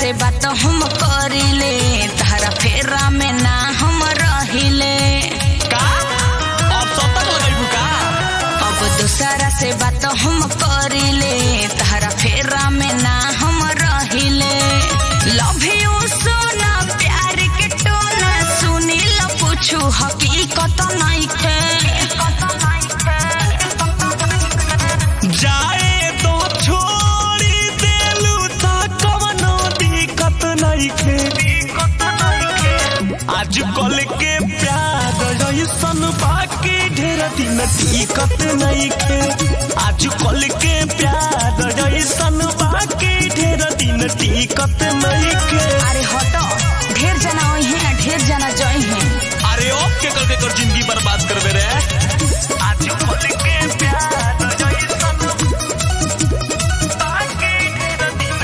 से बात हम करिले तारा फेरा में ना हम रहिले का अब सतक लगाइबू का अब दूसरा से बात हम करिले तारा फेरा में ना हम रहिले लव यू सोना प्यार के टोना सुनी ल पूछू हकीकत नहीं खे जाए तो छोड़ी देलू ता कवनो दिक्कत नइखे आज कल के प्यार ऐसन बाकी ढेर दिन दिक्कत नइखे आज कल के प्यार ऐसन बाकी ढेर दिन दिक्कत नइखे अरे हटो ढेर जना ओही है ढेर जना जई है अरे अब के कर के कर जिंदगी बर्बाद करबे रे आज कल के प्यार ऐसन बाकी ढेर दिन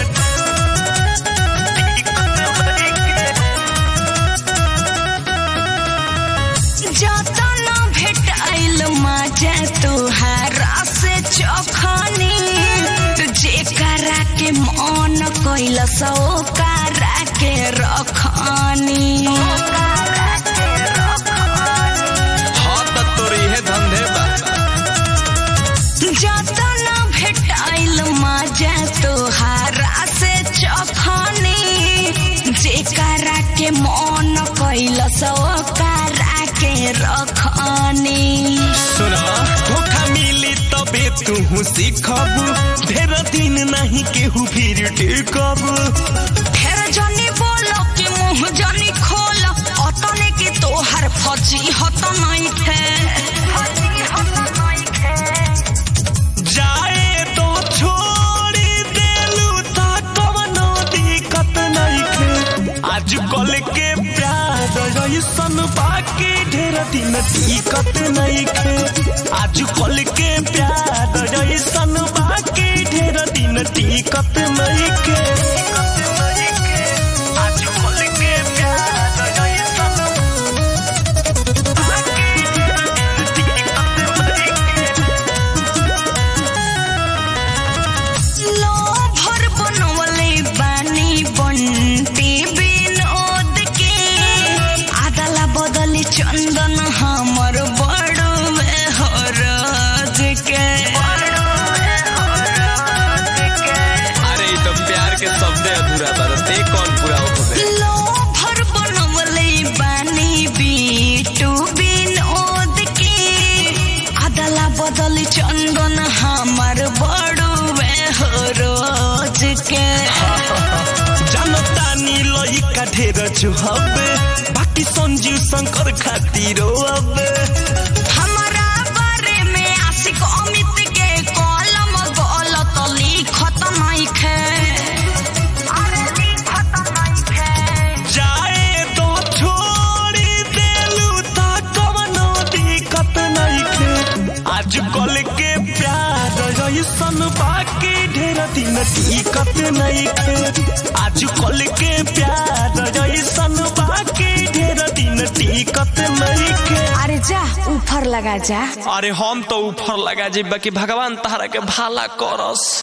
जतन भेटाइल मजा तुहारा से चखनी जेकरा के मन कैल सो करा के रखनी हाँ त तोरी है धंधे बा जतन भेटाइल मजा तुहारा से चखनी जेकरा के मन कैल सो करा के रखनी सुना धोखा मिली तबे तू सीखब ढेर दिन नहीं केहू फिर टेकब फेर जनी बोलो कि मुंह जनी खोल अतने कि तोहर फजी हत नहीं थे जाए तो छोड़ी देलू ता कवनो दिक्कत नहीं खे आज कल के प्यार ऐसन बाकी ढेर दिन दिक्कत नहीं खे आज कल के प्यार ऐसन बाकी ढेर दिन दिक्कत नहीं खे आज कल के प्यार ऐसन बाकी ढेर दिन दिक्कत नहीं खे। लो भर बनवले बानी बंटी विनोद के आदला बदली चंदन हमर बड़ो हो राज के अरे ई तो प्यार के शब्द अधूरा बरते कौन पूरा होते लो भर बनवले बानी बीटू विनोद के आदला बदली चंदन हमर बड़ो हो रोज के जनता नी लइका ढेर छुहबे बाकी संजीव शंकर खातिर अब हमारा बारे में आशिक अमित के कलम गलत लिखत नहीं खे जाए तो छोड़ी देलू ता कवनो दिक्कत नहीं खे आज कल के प्यार ऐसन बाकी ढेर दिन दिक्कत नहीं खे आज कल के प्यार ऐसन बाकी ढेर दिन दिक्कत नहीं खे अरे जा ऊपर लगा जा अरे हम तो ऊपर लगा जेबा कि भगवान तहरा के भाला करस